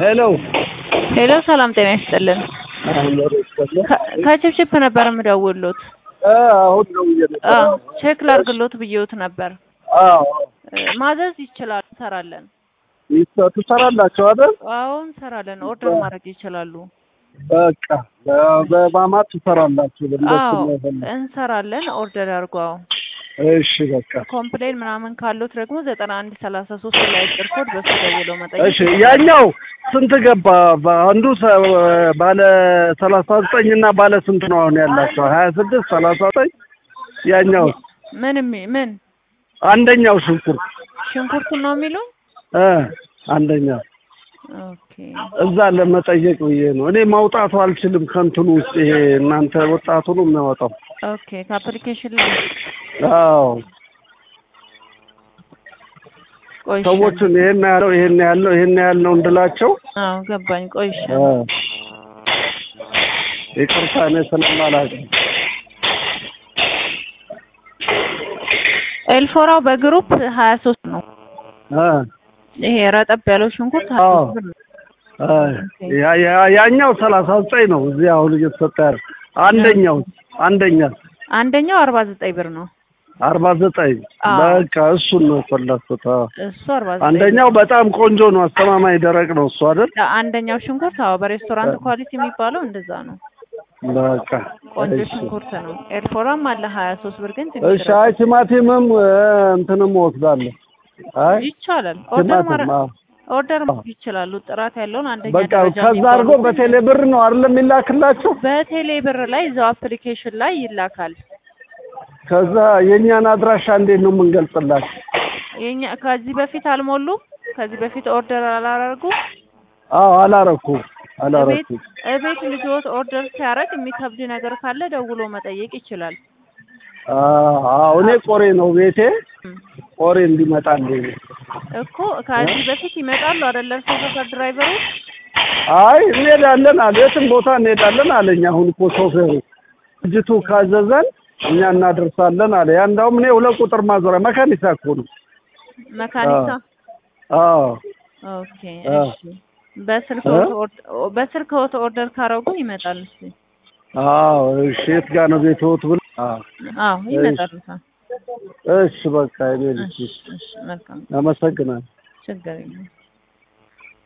ሄሎ ሄሎ ሰላም ጤና ይስጥልን። ከ- ከችፕችፕ ነበር የምደውልሎት። አሁን ነው አዎ ቼክ ላድርግሎት ብዬዎት ነበር። አዎ እ፣ ማዘዝ ይችላል፣ እንሰራለን። ትሰራላችሁ አይደል? አዎ እንሰራለን። ኦርደር ማድረግ ይችላሉ። በቃ በ- በማማት ትሰራላችሁ። በእንደሱ አዎ ነው የፈለኩት። እንሰራለን። ኦርደር ያድርጉ። አዎ እሺ በቃ ኮምፕሌን ምናምን ካሉት ደግሞ ዘጠና አንድ ሰላሳ ሶስት ላይ አጭር ኮድ በሱ ደውለው መጠየቅ እሺ ያኛው ስንት ገባ? አንዱ ሰ- ባለ ሰላሳ ዘጠኝ እና ባለ ስንት ነው አሁን ያላቸው? ሀያ ስድስት ሰላሳ ዘጠኝ ያኛው ምን የሚ- ምን አንደኛው ሽንኩርት ሽንኩርቱን ነው የሚሉኝ? እ አንደኛው ኦኬ እዛ ለመጠየቅ ብዬ ነው። እኔ ማውጣቱ አልችልም ከእንትኑ ውስጥ ይሄ እናንተ ወጣቱ ነው የሚያወጣው። ኦኬ ከአፕሊኬሽን ላይ አዎ ቆይ እሺ። ሰዎቹን ይሄን ያለው ይሄን ያለው ይሄን ያለው እንድላቸው አዎ ገባኝ። ቆይ እሺ። እ ይቅርታ እኔ ስለማላውቅ ኤልፎራው በግሩፕ ሀያ ሶስት ነው። እ ይሄ ረጠብ ያለው ሽንኩርት ሀያ አዎ። ሶስት ብር ነው። እ ያ- ያ- ያኛው ሰላሳ ዘጠኝ ነው እዚህ አሁን እየተሰጠ ያለ አንደኛው አንደኛ አንደኛው አርባ ዘጠኝ ብር ነው። አርባ ዘጠኝ አዎ። በቃ እሱን ነው የፈለኩት። አዎ። እሱ አርባ ዘጠኝ አንደኛው በጣም ቆንጆ ነው፣ አስተማማኝ ደረቅ ነው እሱ አይደል? አንደኛው ሽንኩርት አዎ በሬስቶራንት ኳሊቲ የሚባለው እንደዛ ነው። በቃ ቆንጆ እሺ ሽንኩርት ነው። ኤልፎራም አለ ሀያ ሶስት ብር ግን ትንሽ እሺ። አይ ቲማቲምም እ፣ እንትንም እወስዳለሁ። አይ ይቻላል። ኦርደር ማረ ቲማቲም አዎ። ኦርደር ማድረግ ይችላሉ። ጥራት ያለውን አንደኛ በቃ ደረጃ ከዛ የሚባሉ አድርጎ በቴሌ ብር ነው አይደለም የሚላክላቸው። በቴሌ ብር ላይ እዛው አፕሊኬሽን ላይ ይላካል። ከዛ የእኛን አድራሻ እንዴት ነው የምንገልጽላቸው? የኛ ከዚህ በፊት አልሞሉም። ከዚህ በፊት ኦርደር አላረጉ አዎ አላረኩም እቤት አላረኩም። እቤት ልጆት ኦርደር ሲያደርግ የሚከብድ ነገር ካለ ደውሎ መጠየቅ ይችላል። አዎ እኔ ቆሬ ነው ቤቴ እም። ቆሬ እንዲመጣልኝ ነው። እኮ ከዚህ በፊት ይመጣሉ አይደለ? እርሶ ሰፈር ድራይቨሮች አይ እንሄዳለን አለ የትም ቦታ እንሄዳለን አለኝ። አሁን እኮ ሾፌሩ ልጅቱ ካዘዘን እኛ እናደርሳለን አለ። ያ እንዳውም እኔ ሁለት ቁጥር ማዞሪያ መካኒሳ እኮ ነው። መካኒሳ። አዎ ኦኬ አዎ። እሺ። በስልክ እ? በስልክ ኦርደር ካረጉ ይመጣል። እሺ አዎ እሺ። የት ጋር ነው ቤትዎት ብሎ አዎ አዎ ይመጣል። እሺ በቃ እኔ ልጅ እሺ እሺ መልካም አመሰግናለሁ። ችግር የለም።